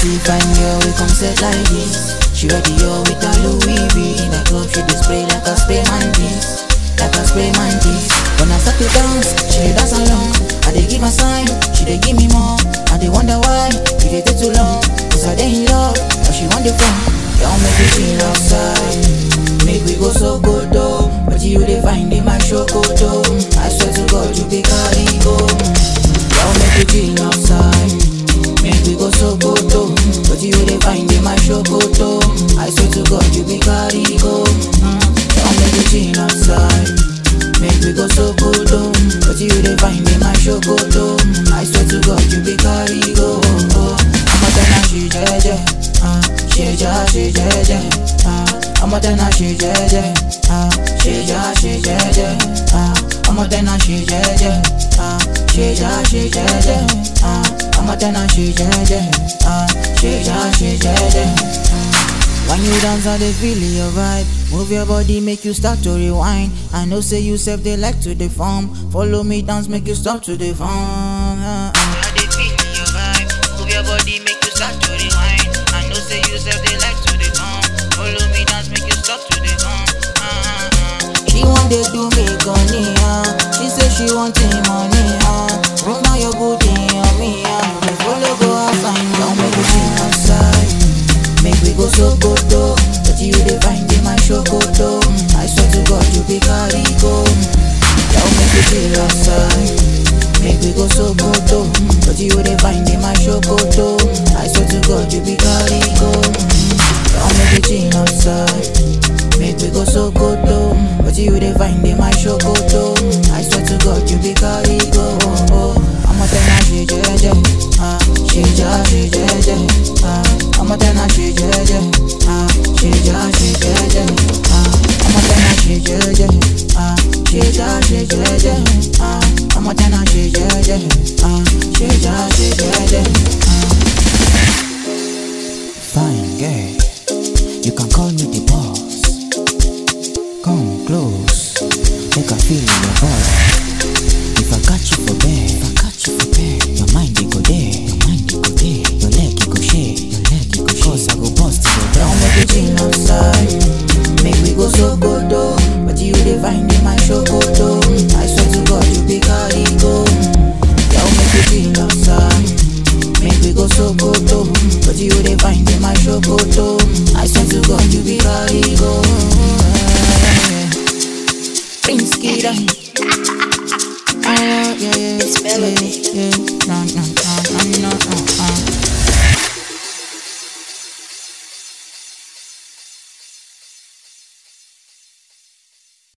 see fine girl, we come set like this. She ready yo with a Louis V in the club, she display like a spray mantis, like a spray mantis. When I start to dance, she dey dance along. I dey give her sign, she dey give me more. I dey wonder why it dey take too long. Cause I dey in love, but she want the fun. Y'all make it chill outside, make we go so good though. But you dey find in my shokoto. I swear to God, you be carry go. Y'all make it chill outside. Make we go so good though. But you dey find in my shokoto. I swear to God, you be carry go. Mm. Y'all make it chill outside. Make we go so good though. But you dey find in my shokoto. I swear to God, you be carry go. I'ma tell her she jeje. Ah, she ja, she jeje. Ah, I'ma tell her she jeje. Ah, she ja, she jeje. Ah, I'ma tell her she jeje. Ah, she ja, she jeje. Ah, I'ma tell her she jeje. Ah, she ja, she jeje. When you dance, I dey feel your vibe. Move your body, make you start to rewind. I know say you self they like to deform. Follow me, dance, make you stop to deform. Uh, uh. I dey feel your vibe. Move your body, make you start to rewind. I know say you self they like to deform. Follow me, dance, make you stop to deform. Uh, uh, uh. She want to do me gunny, uh. She say she want the money, uh. Bring down your booty on me, uh. You follow go outside, don't make it chill outside. Make we go so good though, but you dey find in my shokoto. I swear to God, you be carry go. Y'all make it chill outside. Make we go so good though, but you dey find in my shokoto. I swear to God, you be carry go. Y'all make it chill outside. Make we go so good though, but you dey find in my shokoto. I swear to God, you be carry go. I'ma tell her she jeje, ah, she ja, she jeje, ah, I'ma tell her she jeje, ah, she ja, she jeje, ah, I'ma tell her she jeje, ah, she ja, she jeje, ah, I'ma tell her she jeje, ah, she ja, she jeje, ah. Fine girl, you can call me the boss. Come close, make I feel your body. If I catch you for bed, if I catch you for bed, your mind they go there, your mind they go there, your leg it go share, your leg it go share. Cause I go bust to your down, make it chill outside. Make we go so good though, but you dey find in my shokoto. I swear to God, you be carry go. Y'all make it chill outside. Make we go so good though, but you dey find in my shokoto. I swear to God, you be carry go. Prince Kida. Ah, yeah, yeah, It's melody. yeah, yeah. No, no, no, no, no, no, no.